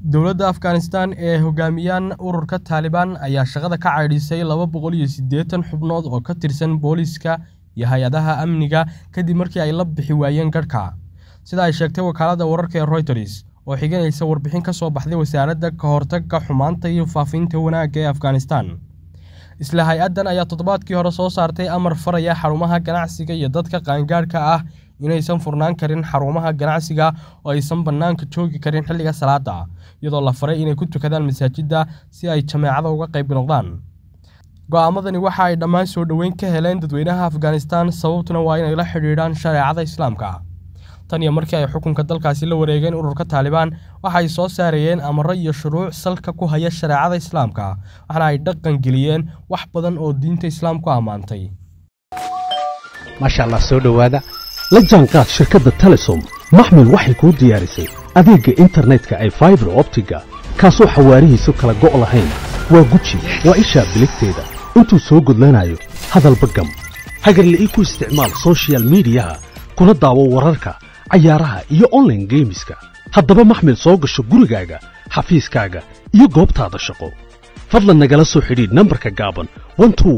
dowladda afghanistan ee hogaamiyaan ururka taalibaan ayaa shaqada ka caydhisay laba boqol iyo siddeetan xubnood oo ka tirsan booliiska iyo hay-adaha amniga kadib markii ay la bixi waayeen garhka sida ay sheegtay wakaaladda wararka ee royters oo xiganaysa warbixin ka soo baxday wasaaradda ka hortagga xumaanta iyo faafinta wanaagga ee afghanistan isla hay-addan ayaa toddobaadkii hore soo saartay amar faraya xarumaha ganacsiga iyo dadka qaangaadhka ah inaysan furnaan karin xarumaha ganacsiga oo aysan bannaanka joogi karin xilliga salaada iyadoo la faray inay ku tukadaan masaajidda si ay jameecada uga qayb noqdaan go'aamadani waxa ay dhammaan soo dhoweyn ka heleen dadweynaha afghanistan sababtuna waa inay la xidhiidhaan shareecada islaamka tan iyo markii ay xukunka dalkaasi la wareegeen ururka taalibaan waxa ay soo saarayeen amaro iyo shuruuc salka ku haya shareecada islaamka waxaana ay dhaqan geliyeen wax badan oo diinta islaamku ammaantay maasha allah soo dhowaada la jaanqaad shirkadda telesom maxmil waxay kuu diyaarisay adeegga internetka ay faibar optiga kaasoo xawaarihiisu kala go' lahayn waa guji waa ishaa biligteeda intuu soo gudlanayo hadalba gam hagarle ii ku isticmaal sochial midiyaha kuna daawo wararka cayaaraha iyo onlaine geemiska haddaba maxmil soo gasho gurigaaga xafiiskaaga iyo goobtaada shaqo fadlan nagala soo xidhiidh nambarka gaaban